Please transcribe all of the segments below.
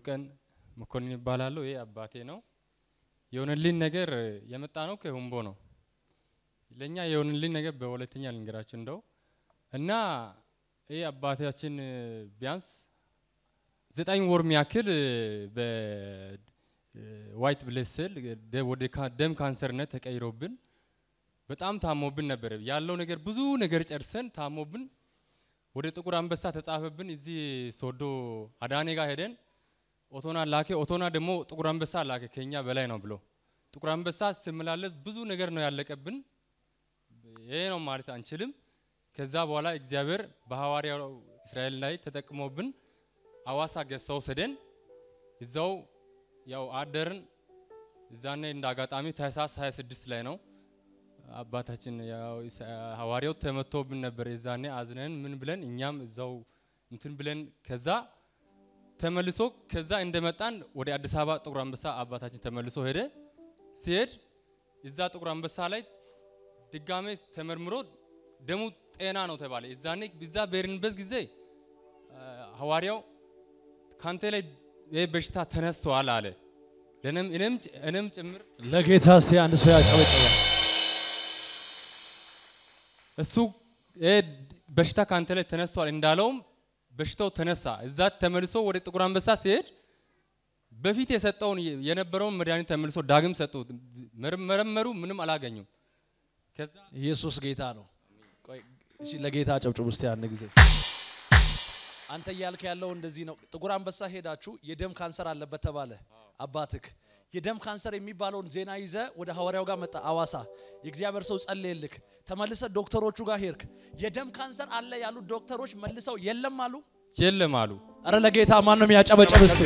ቀን መኮንን ይባላለሁ። ይሄ አባቴ ነው። የሆነልኝ ነገር የመጣ ነው ከሁምቦ ነው። ለኛ የሆነልኝ ነገር በሁለተኛ ልንገራችሁ እንደው እና ይህ አባታችን ቢያንስ ዘጠኝ ወር ሚያክል በዋይት ብለድ ሴል ወደ ደም ካንሰርነት ተቀይሮብን በጣም ታሞብን ነበር። ያለው ነገር ብዙ ነገር ጨርሰን ታሞብን ወደ ጥቁር አንበሳ ተጻፈብን። እዚህ ሶዶ አዳኔ ጋር ሄደን ኦቶና ላከ። ኦቶና ደግሞ ጥቁር አንበሳ ላከ ከኛ በላይ ነው ብሎ ጥቁር አንበሳ ስመላለስ ብዙ ነገር ነው ያለቀብን። ይሄ ነው ማለት አንችልም። ከዛ በኋላ እግዚአብሔር በሐዋርያው እስራኤል ላይ ተጠቅሞብን አዋሳ ገዝተው ወሰደን። እዛው ያው አደርን። እዛኔ እንደ አጋጣሚ ታህሳስ 26 ላይ ነው አባታችን ያው ሐዋርያው ተመቶብን ነበር። የዛኔ አዝነን ምን ብለን እኛም እዛው እንትን ብለን ከዛ ተመልሶ ከዛ እንደመጣን ወደ አዲስ አበባ ጥቁር አንበሳ አባታችን ተመልሶ ሄደ። ሲሄድ እዛ ጥቁር አንበሳ ላይ ድጋሜ ተመርምሮ ደሙ ጤና ነው ተባለ። እዛኔ እዛ በሄድንበት ጊዜ ሐዋርያው ካንተ ላይ ይህ በሽታ ተነስተዋል አለ። ለእኔም እኔም እኔም ጭምር ለጌታ እስቲ አንድ ሰው ያጨበጭባል። እሱ ይሄ በሽታ ካንተ ላይ ተነስቷል እንዳለውም በሽታው ተነሳ። እዛ ተመልሶ ወደ ጥቁር አንበሳ ሲሄድ በፊት የሰጠውን የነበረውን መድኃኒት ተመልሶ ዳግም ሰጡት። መረመሩ፣ ምንም አላገኙም። ከዛ ኢየሱስ ጌታ ነው። ቆይ እሺ፣ ለጌታ አጨብጭቡ እስቲ አንድ ጊዜ። አንተ እያልክ ያለው እንደዚህ ነው። ጥቁር አንበሳ ሄዳችሁ የደም ካንሰር አለበት ተባለ አባትክ። የደም ካንሰር የሚባለውን ዜና ይዘ ወደ ሐዋርያው ጋር መጣ አዋሳ። የእግዚአብሔር ሰው ጸለየልክ። ተመልሰ ዶክተሮቹ ጋር ሄድክ። የደም ካንሰር አለ ያሉት ዶክተሮች መልሰው የለም አሉ። የለም አሉ። አረ ለጌታ ማን ነው የሚያጨበጭብ እስቲ?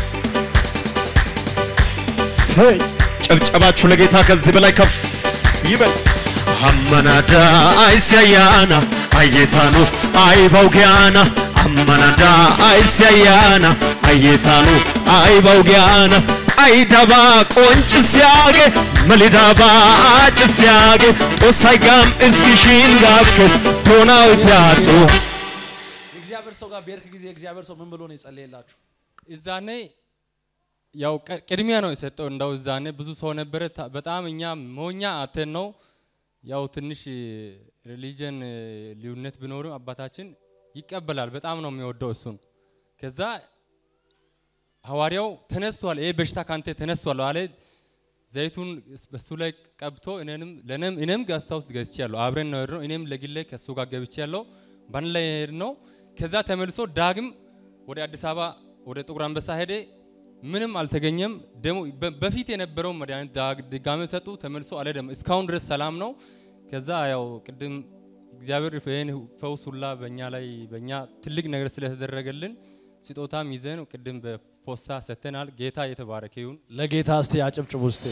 ሰይ ጨብጨባችሁ ለጌታ ከዚህ በላይ ከፍ ይበል። አመናዳ አይሰያና አየታኑ አይባውጊያና አመናዳ አይሰያና አየታኑ አይባውጊያና አይዳባ ቆንጭስያጌ መሊዳባ አጭስያጌ ጦሳይጋም እስኪሽን ጋብከስ ቶናዊ ፒያጡ የእግዚአብሔር ሰው ጋር በሄድክ ጊዜ የእግዚአብሔር ሰው ምን ብሎ ነው የጸለየላችሁ? እዛኔ ያው ቀ- ቅድሚያ ነው የሰጠው። እንዳው እዛኔ ብዙ ሰው ነበረ። ታ- በጣም እኛ ሞኛ አተን ነው ያው ትንሽ ሪሊጅን ልዩነት ቢኖርም አባታችን ይቀበላል። በጣም ነው የሚወደው እሱን። ከዛ ሐዋርያው ተነስቷል፣ ይሄ በሽታ ካንተ ተነስቷል አለ። ዘይቱን በሱ ላይ ቀብቶ እኔንም ለኔም እኔም ጋስታ ውስጥ ገዝቼ ያለው አብረን ነው የሄድነው። እኔም ለግሌ ከሱ ጋር ገብቼ ያለው ባን ላይ ሄድ ነው። ከዛ ተመልሶ ዳግም ወደ አዲስ አበባ ወደ ጥቁር አንበሳ ሄደ። ምንም አልተገኘም። ደግሞ በ- በፊት የነበረው መድኃኒት ዳግ- ድጋሜ ሰጡ። ተመልሶ አልሄደም። እስካሁን ድረስ ሰላም ነው። ከዛ ያው ቅድም እግዚአብሔር ይህን ፈውስ ሁላ በእኛ ላይ በእኛ ትልቅ ነገር ስለተደረገልን ስጦታም ይዘን ቅድም በፖስታ ሰጥተናል። ጌታ የተባረከ ይሁን። ለጌታ እስቲ አጨብጭቡ እስቲ።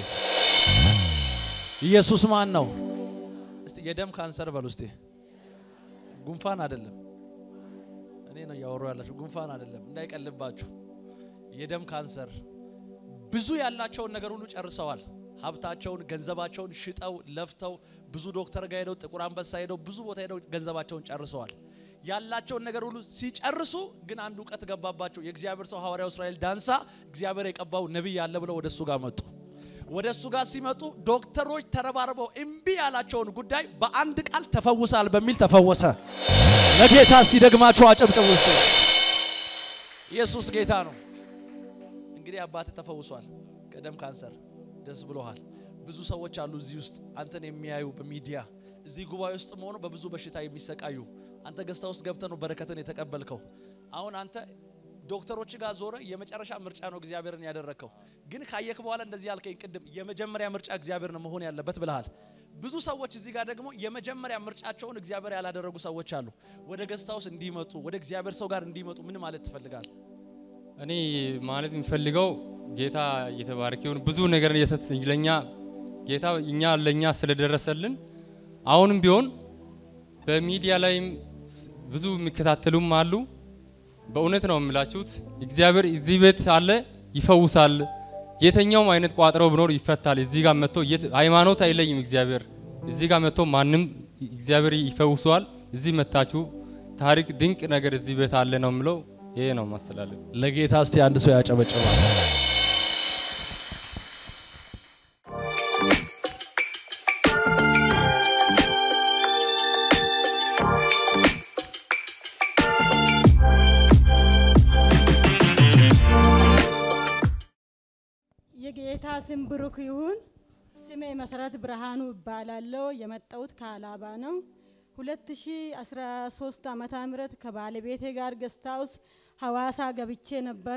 ኢየሱስ ማን ነው? እስቲ የደም ካንሰር በሉ እስቲ። ጉንፋን አይደለም፣ እኔ ነው እያወሩ ያላችሁ። ጉንፋን አይደለም፣ እንዳይቀልባችሁ። የደም ካንሰር ብዙ ያላቸውን ነገር ሁሉ ጨርሰዋል። ሀብታቸውን፣ ገንዘባቸውን ሽጠው ለፍተው ብዙ ዶክተር ጋር ሄደው ጥቁር አንበሳ ሄደው ብዙ ቦታ ሄደው ገንዘባቸውን ጨርሰዋል። ያላቸውን ነገር ሁሉ ሲጨርሱ ግን አንድ እውቀት ገባባቸው። የእግዚአብሔር ሰው ሐዋርያው እስራኤል ዳንሳ እግዚአብሔር የቀባው ነቢይ ያለ ብለው ወደ እሱ ጋር መጡ። ወደ እሱ ጋር ሲመጡ ዶክተሮች ተረባርበው እምቢ ያላቸውን ጉዳይ በአንድ ቃል ተፈውሳል በሚል ተፈወሰ። ለጌታ እስቲ ደግማችሁ አጨብጭቡ እስቲ። ኢየሱስ ጌታ ነው። እንግዲህ አባት ተፈውሷል ከደም ካንሰር ደስ ብሎሃል። ብዙ ሰዎች አሉ እዚህ ውስጥ አንተን የሚያዩ በሚዲያ እዚህ ጉባኤ ውስጥ መሆኑ በብዙ በሽታ የሚሰቃዩ አንተ ገዝታ ውስጥ ገብተ ነው በረከትን የተቀበልከው። አሁን አንተ ዶክተሮች ጋር ዞረ የመጨረሻ ምርጫ ነው እግዚአብሔርን ያደረግከው። ግን ካየክ በኋላ እንደዚህ ያልከኝ ቅድም የመጀመሪያ ምርጫ እግዚአብሔር ነው መሆን ያለበት ብለሃል። ብዙ ሰዎች እዚህ ጋር ደግሞ የመጀመሪያ ምርጫቸውን እግዚአብሔር ያላደረጉ ሰዎች አሉ። ወደ ገዝታ ውስጥ እንዲመጡ ወደ እግዚአብሔር ሰው ጋር እንዲመጡ ምን ማለት ትፈልጋል? እኔ ማለት የሚፈልገው ጌታ እየተባረከ ይሁን። ብዙ ነገር እየተት- ለኛ ጌታ እኛ ለኛ ስለደረሰልን አሁንም ቢሆን በሚዲያ ላይም ስ- ብዙ የሚከታተሉም አሉ። በእውነት ነው የምላችሁት። እግዚአብሔር እዚህ ቤት አለ፣ ይፈውሳል። የተኛውም አይነት ቋጥሮ ቢኖር ይፈታል። እዚህ ጋር መጥቶ የት- ሃይማኖት አይለይም። እግዚአብሔር እዚህ ጋር መጥቶ ማንም እግዚአብሔር ይፈውሰዋል። እዚህ መታችሁ ታሪክ ድንቅ ነገር እዚህ ቤት አለ ነው የምለው። ይሄ ነው ማስተላለፍ። ለጌታ እስቲ አንድ ሰው ያጨበጭባል። የጌታ ስም ብሩክ ይሁን። ስሜ መሰረት ብርሃኑ እባላለሁ። የመጣሁት ከአላባ ነው። 2013 ዓመተ ምህረት ከባለቤቴ ጋር ገስት ሃውስ ሐዋሳ ገብቼ ነበረ።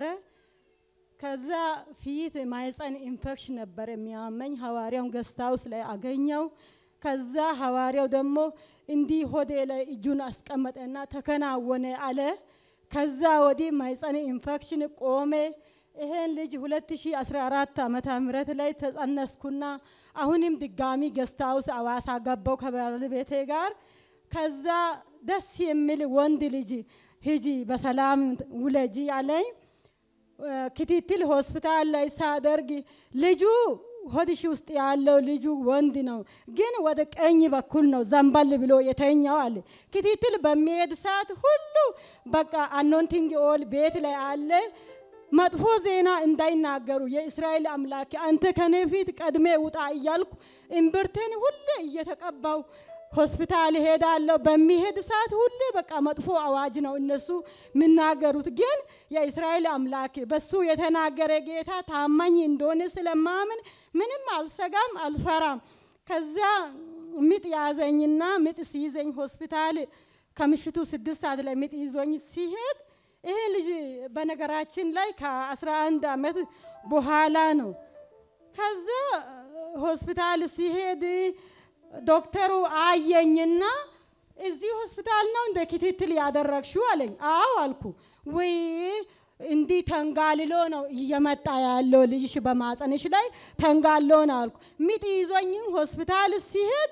ከዛ ፊት ማህፀን ኢንፌክሽን ነበር የሚያመኝ። ሐዋርያውን ገስት ሃውስ ላይ አገኘው። ከዛ ሐዋርያው ደግሞ እንዲህ ሆዴ ላይ እጁን አስቀመጠና ተከናወነ አለ። ከዛ ወዲህ ማህፀን ኢንፌክሽን ቆሜ። ይሄን ልጅ 2014 ዓመተ ምህረት ላይ ተጸነስኩና አሁንም ድጋሚ ገስት ሃውስ አዋሳ ገባው ከባለቤቴ ጋር። ከዛ ደስ የሚል ወንድ ልጅ ሂጂ በሰላም ውለጂ አለኝ። ክትትል ሆስፒታል ላይ ሳደርግ ልጁ ሆድሽ ውስጥ ያለው ልጁ ወንድ ነው፣ ግን ወደ ቀኝ በኩል ነው ዘንበል ብሎ የተኛው አለ። ክትትል በሚሄድ ሰዓት ሁሉ በቃ አኖንቲንግ ኦል ቤት ላይ አለ። መጥፎ ዜና እንዳይናገሩ የእስራኤል አምላክ አንተ ከኔ ፊት ቀድሜ ውጣ እያልኩ እምብርቴን ሁሌ እየተቀባው ሆስፒታል ሄዳለሁ። በሚሄድ ሰዓት ሁሌ በቃ መጥፎ አዋጅ ነው እነሱ የሚናገሩት። ግን የእስራኤል አምላክ በሱ የተናገረ ጌታ ታማኝ እንደሆነ ስለማምን ምንም አልሰጋም፣ አልፈራም። ከዛ ምጥ ያዘኝና ምጥ ሲይዘኝ ሆስፒታል ከምሽቱ ስድስት ሰዓት ላይ ምጥ ይዞኝ ሲሄድ ይሄ ልጅ በነገራችን ላይ ከ11 ዓመት በኋላ ነው። ከዛ ሆስፒታል ሲሄድ ዶክተሩ አየኝና እዚህ ሆስፒታል ነው እንደ ክትትል ያደረግሽው አለኝ። አዎ አልኩ። ወይ እንዲህ ተንጋልሎ ነው እየመጣ ያለው ልጅሽ በማጸንሽ ላይ ተንጋሎ ነው አልኩ። ምጥ ይዞኝ ሆስፒታል ሲሄድ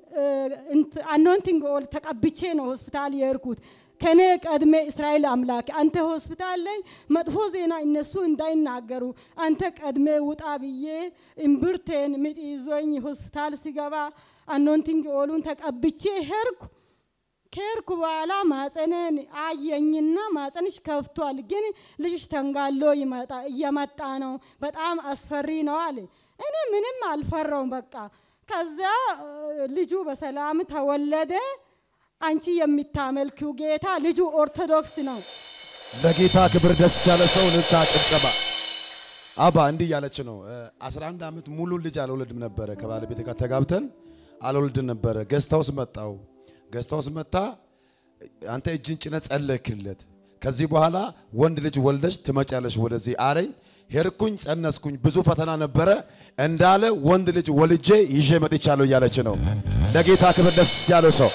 አኖንቲንግ ኦል ተቀብቼ ነው ሆስፒታል የሄድኩት። ከኔ ቀድሜ እስራኤል አምላክ አንተ ሆስፒታል ላይ መጥፎ ዜና እነሱ እንዳይናገሩ አንተ ቀድሜ ውጣ ብዬ እምብርቴን ምጥ ይዞኝ ሆስፒታል ሲገባ አኖንቲንግ ኦሉን ተቀብቼ ሄድኩ። ከሄድኩ በኋላ ማጸነን አየኝና ማጸንሽ ከፍቷል፣ ግን ልጅሽ ተንጋሎ እየመጣ ነው፣ በጣም አስፈሪ ነው አለ። እኔ ምንም አልፈራውም በቃ ከዛ ልጁ በሰላም ተወለደ። አንቺ የሚታመልኪው ጌታ ልጁ ኦርቶዶክስ ነው። ለጌታ ክብር ደስ ያለ ሰው ንታ ጭብጨባ። አባ እንዲህ እያለች ነው። 11 ዓመት ሙሉ ልጅ አልወለድም ነበረ። ከባለቤቴ ጋር ተጋብተን አልወልድም ነበረ። ገስት ሃውስ መጣው። ገስት ሃውስ መጣ። አንተ እጅን ጭነት ጸለይክለት። ከዚህ በኋላ ወንድ ልጅ ወልደሽ ትመጫለሽ ወደዚህ አለኝ። ሄድኩኝ፣ ጸነስኩኝ። ብዙ ፈተና ነበረ እንዳለ ወንድ ልጅ ወልጄ ይዤ መጥቻለሁ እያለች ነው። ለጌታ ክብር ደስ ያለው ሰው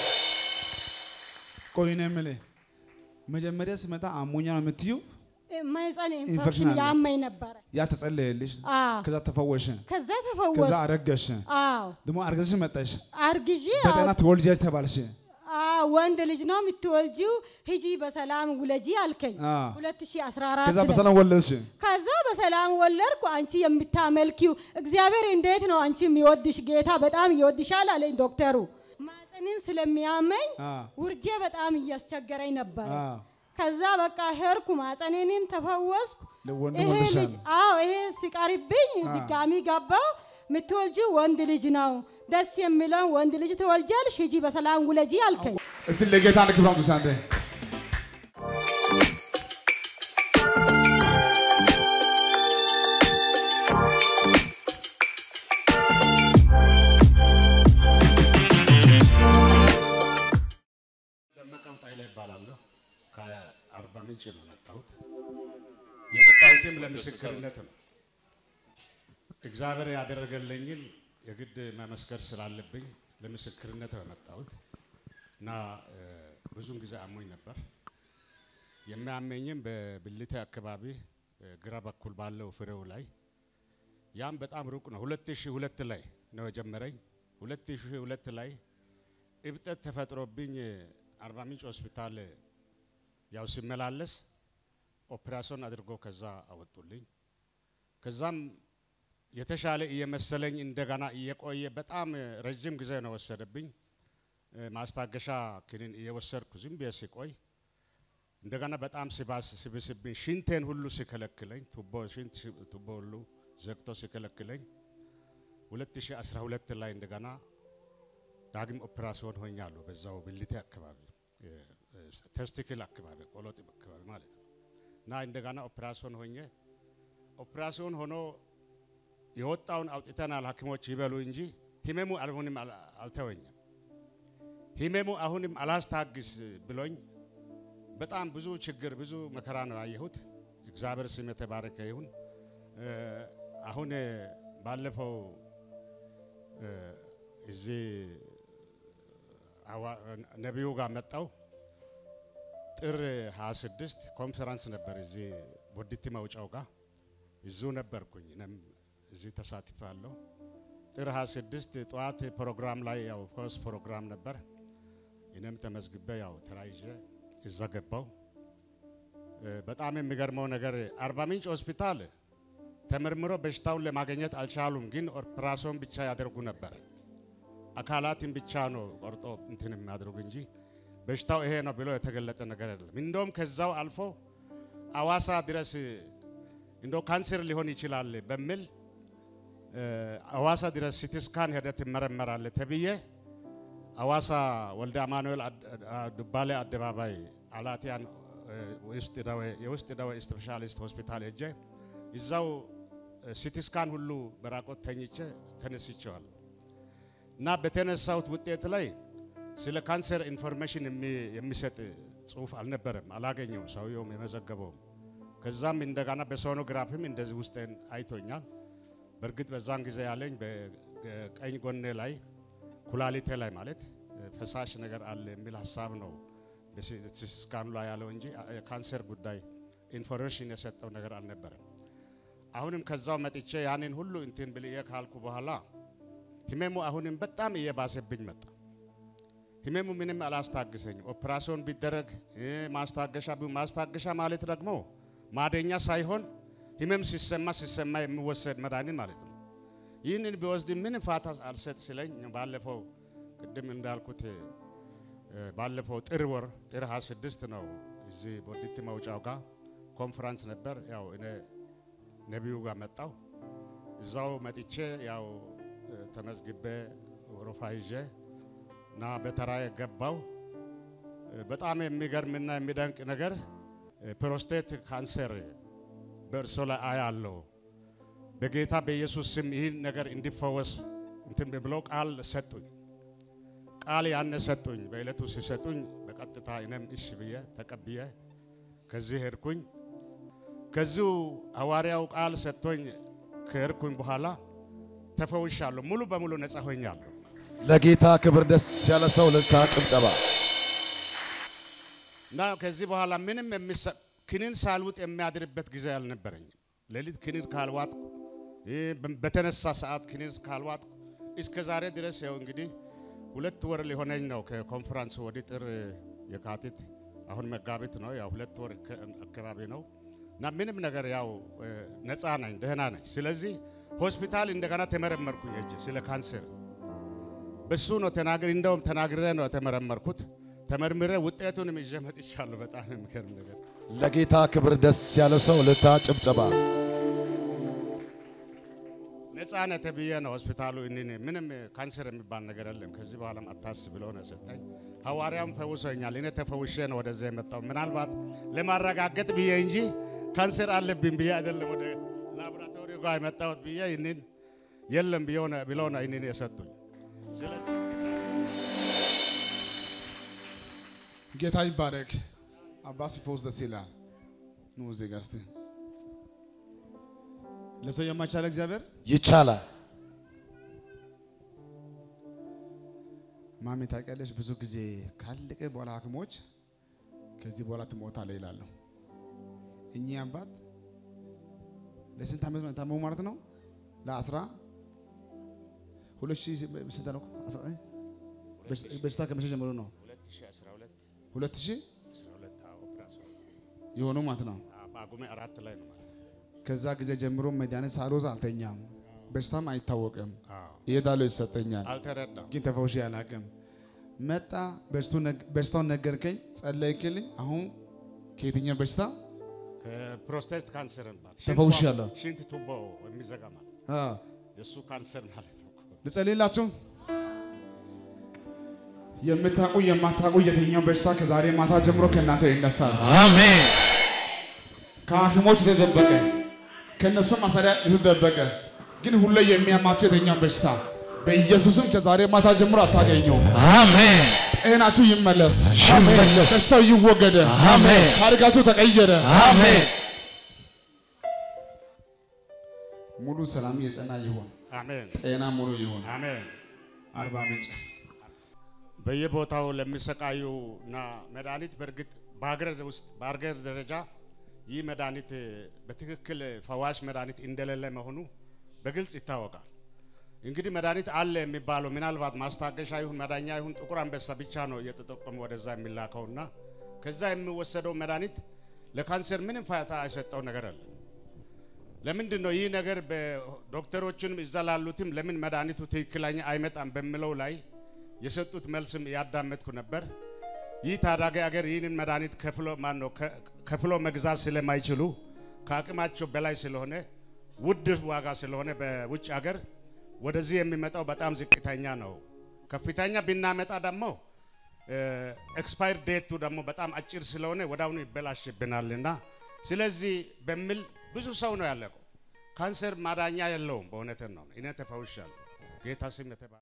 ቆይ ነው የምልህ መጀመሪያ ስመጣ አሞኛ ነው የምትዩ ማህፀን ኢንፌክሽን ኢንፌክሽን አለ። ያመኝ ነበረ። ያ ተጸለየልሽ አዎ ከዛ ተፈወሽ ከዛ ከዛ ተፈወስ። አረገሽ አዎ ደግሞ አርገዝሽ መጣሽ አርግዤ በጤና ትወልጃለሽ ተባልሽ አዎ ወንድ ልጅ ነው የምትወልጂው፣ ሂጂ በሰላም ውለጂ አልከኝ። አዎ። 2014 ከዛ ላይ። በሰላም ወለድሽ ከዛ በሰላም ወለድኩ። አንቺ የምታመልኪው እግዚአብሔር እንዴት ነው አንቺ የሚወድሽ ጌታ በጣም ይወድሻል አለኝ ዶክተሩ። ማህፀንን ስለሚያመኝ አዎ። ውርጄ በጣም እያስቸገረኝ ነበረ። አዎ። ከዛ በቃ ሄድኩ፣ ማህፀኔንም ተፈወስኩ። ለወንድ ይሄ ወልደሻል። ልጅ አዎ ይሄ ሲቀርብኝ ድጋሚ ገባው። የምትወልጂው ወንድ ልጅ ነው፣ ደስ የሚለው ወንድ ልጅ ትወልጃለሽ፣ ሂጂ በሰላም ውለጂ አልከኝ። እስቲ ለጌታ ክብር አምጡ አንተ ደመቀ ኃይለ ይባላለሁ። ከአርባ ምንጭ ነው የመጣሁት። የመጣሁትም ለምስክርነት ነው። እግዚአብሔር ያደረገልኝን የግድ መመስከር ስላለብኝ ለምስክርነት ነው የመጣሁት እና እ፣ ብዙውን ጊዜ አሞኝ ነበር። የሚያመኝም በብልቴ አካባቢ እ፣ ግራ በኩል ባለው ፍሬው ላይ ያም በጣም ሩቅ ነው። 2002 ላይ ነው የጀመረኝ። 2002 ላይ እብጠት ተፈጥሮብኝ አርባ ምንጭ ሆስፒታል ያው ሲመላለስ ኦፕራሲዮን አድርጎ ከዛ አወጡልኝ። ከዛም የተሻለ እየመሰለኝ እንደገና እየቆየ በጣም ረጅም ጊዜ ነው ወሰደብኝ። እ፣ ማስታገሻ ክኒን እየወሰድኩ ዝም ብዬ ሲቆይ እንደገና በጣም ሲባስ ሲብስብኝ ሽንቴን ሁሉ ሲከለክለኝ ቱቦ ሽንት ሲ- ቱቦ ሁሉ ዘግቶ ሲከለክለኝ 2012 ላይ እንደገና ዳግም ኦፕራሲዮን ሆኛለሁ። በዛው ብልቴ አካባቢ እ፣ እ፣ ተስቲክል አካባቢ ቆሎጢም አካባቢ ማለት ነው። እና እንደገና ኦፕራሲዮን ሆኜ ኦፕራሲዮን ሆኖ የወጣውን አውጥተናል ሐኪሞች ይበሉ እንጂ ህመሙ አሁንም አል- አልተወኝም። ህመሙ አሁንም አላስታግስ ብሎኝ በጣም ብዙ ችግር ብዙ መከራ ነው ያየሁት። እግዚአብሔር ስም የተባረከ ይሁን። እ፣ አሁን እ፣ ባለፈው እ፣ እዚህ አዋ- ነቢዩ ጋር መጣው ጥር 26 ኮንፈረንስ ነበር እዚህ ቦዲቲ መውጫው ጋር እዙ ነበርኩኝ። እኔም እዚህ ተሳትፋለሁ። ጥር 26 ጠዋት ፕሮግራም ላይ ያው ፈውስ ፕሮግራም ነበር። እኔም ተመዝግቤ ያው ተራይዤ እዛ ገባው። እ፣ በጣም የሚገርመው ነገር አርባ ምንጭ ሆስፒታል ተመርምሮ በሽታውን ለማግኘት አልቻሉም፣ ግን ኦፕራሲዮን ብቻ ያደርጉ ነበር። አካላትን ብቻ ነው ቆርጦ እንትን የሚያደርጉ እንጂ በሽታው ይሄ ነው ብሎ የተገለጠ ነገር አይደለም። እንደውም ከዛው አልፎ አዋሳ ድረስ እንደው ካንሰር ሊሆን ይችላል በሚል እ፣ አዋሳ ድረስ ሲቲስካን ሄደ ትመረመራለ ተብዬ አዋሳ ወልደ አማኑኤል አድ- አ- ዱባሌ አደባባይ አላቲያን እ፣ ውስጥ ደዌ የውስጥ ደዌ ስፔሻሊስት ሆስፒታል ሄጄ እዛው ሲቲስካን ሁሉ በራቆት ተኝቼ ተነስቼዋለሁ እና በተነሳሁት ውጤት ላይ ስለ ካንሰር ኢንፎርሜሽን የሚ- የሚሰጥ ጽሁፍ አልነበረም፣ አላገኘውም ሰውየውም የመዘገበውም። ከዛም እንደገና በሶኖግራፍም እንደዚህ ውስጤን አይቶኛል። በእርግጥ በዛን ጊዜ ያለኝ በቀኝ ጎኔ ላይ ኩላሊቴ ላይ ማለት ፈሳሽ ነገር አለ የሚል ሀሳብ ነው በስካኑ ላይ ያለው እንጂ የካንሰር ጉዳይ ኢንፎርሜሽን የሰጠው ነገር አልነበረም። አሁንም ከዛው መጥቼ ያንን ሁሉ እንትን ብልዬ ካልኩ በኋላ ህመሙ አሁንም በጣም እየባሰብኝ መጣ። ህመሙ ምንም አላስታግሰኝም። ኦፕራሲዮን ቢደረግ እ፣ ማስታገሻ ቢ- ማስታገሻ ማለት ደግሞ ማደኛ ሳይሆን ህመም ሲሰማ ሲሰማ የሚወሰድ መድኃኒት ማለት ነው። ይህንን ቢወስድ ምንም ፋታ አልሰጥ ሲለኝ ባለፈው ቅድም እንዳልኩት እ፣ ባለፈው ጥር ወር ጥር 26 ነው እዚህ ቦዲቲ መውጫው ጋር ኮንፈረንስ ነበር። ያው እኔ ነቢዩ ጋር መጣው እዛው መጥቼ ያው እ፣ ተመዝግቤ ወረፋ ይዤ እና በተራዬ ገባው። እ፣ በጣም የሚገርምና የሚደንቅ ነገር እ፣ ፕሮስቴት ካንሰር በእርሶ ላይ አያለው። በጌታ በኢየሱስ ስም ይህን ነገር እንዲፈወስ እንትን ብለው ቃል ሰጡኝ። ቃል ያነ ሰጡኝ። በዕለቱ ሲሰጡኝ በቀጥታ እኔም እሺ ብዬ ተቀብዬ ከዚህ ሄድኩኝ። ከዚሁ ሐዋርያው ቃል ሰጥቶኝ ከሄድኩኝ በኋላ ተፈውሻለሁ። ሙሉ በሙሉ ነጻ ሆኛለሁ። ለጌታ ክብር ደስ ያለ ሰው ልልታ ጭብጨባ። እና ከዚህ በኋላ ምንም የሚሰ ክኒን ሳልውጥ የሚያድርበት ጊዜ አልነበረኝም። ሌሊት ክኒን ካልዋጥኩ ይህ በ- በተነሳ ሰዓት ክኒን ካልዋጥኩ እስከ ዛሬ ድረስ ያው እንግዲህ ሁለት ወር ሊሆነኝ ነው ከኮንፈረንስ ወዲህ ጥር የካቲት አሁን መጋቢት ነው። ያው ሁለት ወር ከ- አካባቢ ነው እና ምንም ነገር ያው እ፣ ነፃ ነኝ፣ ደህና ነኝ። ስለዚህ ሆስፒታል እንደገና ተመረመርኩኝ ሄጄ ስለ ካንሰር በሱ ነው ተናግሬ እንደውም ተናግሬ ነው የተመረመርኩት። ተመርምሬ ውጤቱንም ይዤ መጥቻለሁ። በጣም የሚገርም ነገር ለጌታ ክብር ደስ ያለ ሰው ልልታ ጭብጨባ። ነፃነት ብዬ ነው ሆስፒታሉ እኔን ምንም ካንሰር የሚባል ነገር የለም ከዚህ በኋላም አታስብ ብሎ ነው የሰጠኝ። ሐዋርያም ፈውሶኛል። እኔ ተፈውሼ ነው ወደዚያ የመጣው ምናልባት ለማረጋገጥ ብዬ እንጂ ካንሰር አለብኝ ብዬ አይደለም ወደ ላቦራቶሪ ጋር የመጣሁት ብዬ ይህንን የለም ብለው ነው ይህንን የሰጡኝ። ስለዚህ ጌታ ይባረክ። አባ ሲፈውስ ደስ ይላል። ኑ እዚህ ጋር እስቲ ለሰው የማይቻል እግዚአብሔር ይቻላል። ማሜ ታውቂያለሽ፣ ብዙ ጊዜ ካለቀ በኋላ ሐኪሞች ከዚህ በኋላ ትሞታለህ ይላሉ። እኚህ አባት ለስንት ዓመት ነው የታመሙ ማለት ነው? ለአስራ ሁለት ሺህ ስንት ነው? አስራ- እ? በሽታ- በሽታ ከመቼ ጀምሮ ነው? 2012 ሁለት ሺህ 12 አዎ፣ ኦፕራሲዮን የሆኑ ማለት ነው። አዎ፣ ጳጉሜ አራት ላይ ነው ማለት ነው። ከዛ ጊዜ ጀምሮ መድኃኒት ሳልወስድ አልተኛም። በሽታም አይታወቅም። አዎ፣ እሄዳለሁ ይሰጠኛል፣ አልተረዳም። ግን ተፈውሼ አላውቅም። መጣ በሽቱ ነግ- በሽታውን ነገርከኝ፣ ጸለይክልኝ። አሁን ከየትኛው በሽታ ከፕሮስቴት ካንሰር ማለት ተፈውሻለሁ። ሽንት ቱቦ የሚዘጋ ማለት አ፣ የእሱ ካንሰር ማለት ነው። ልጸልይላችሁ። የምታውቁ የማታውቁ የትኛው በሽታ ከዛሬ ማታ ጀምሮ ከእናንተ ይነሳል። አሜን ከሐኪሞች የተደበቀ ከእነሱ መሳሪያ የተደበቀ ግን ሁሌ የሚያማችሁ የትኛው በሽታ በኢየሱስም ከዛሬ ማታ ጀምሮ አታገኘው። አሜን ጤናችሁ ይመለስ፣ ይመለስ። ደስታው ይወገደ፣ አሜን ታሪካችሁ ተቀየረ። አሜን ሙሉ ሰላም የጸና ይሁን፣ አሜን ጤና ሙሉ ይሁን። አሜን። አርባ ምንጭ በየቦታው ለሚሰቃዩ እና መድኃኒት በእርግጥ በሀገር ውስጥ በሀገር ደረጃ ይህ መድኃኒት በትክክል ፈዋሽ መድኃኒት እንደሌለ መሆኑ በግልጽ ይታወቃል። እንግዲህ መድኃኒት አለ የሚባለው ምናልባት ማስታገሻ ይሁን መዳኛ ይሁን ጥቁር አንበሳ ብቻ ነው እየተጠቀሙ ወደዛ የሚላከውና ከዛ የሚወሰደው መድኃኒት ለካንሰር ምንም ፋታ አይሰጠው ነገር አለ። ለምንድን ነው ይህ ነገር በዶክተሮችንም እዛ ላሉትም ለምን መድኃኒቱ ትክክለኛ አይመጣም በሚለው ላይ የሰጡት መልስም ያዳመጥኩ ነበር። ይህ ታዳጊ ሀገር ይህንን መድኃኒት ከፍሎ ማን ነው ከ- ከፍሎ መግዛት ስለማይችሉ ከአቅማቸው በላይ ስለሆነ ውድ ዋጋ ስለሆነ በውጭ ሀገር ወደዚህ የሚመጣው በጣም ዝቅተኛ ነው። ከፍተኛ ብናመጣ ደግሞ ኤክስፓየር ዴቱ ደግሞ በጣም አጭር ስለሆነ ወዳሁኑ ይበላሽብናልና ስለዚህ በሚል ብዙ ሰው ነው ያለቀው። ካንሰር ማዳኛ የለውም። በእውነትን ነው። እኔ ተፈውሻለሁ። ጌታ ስም የተባ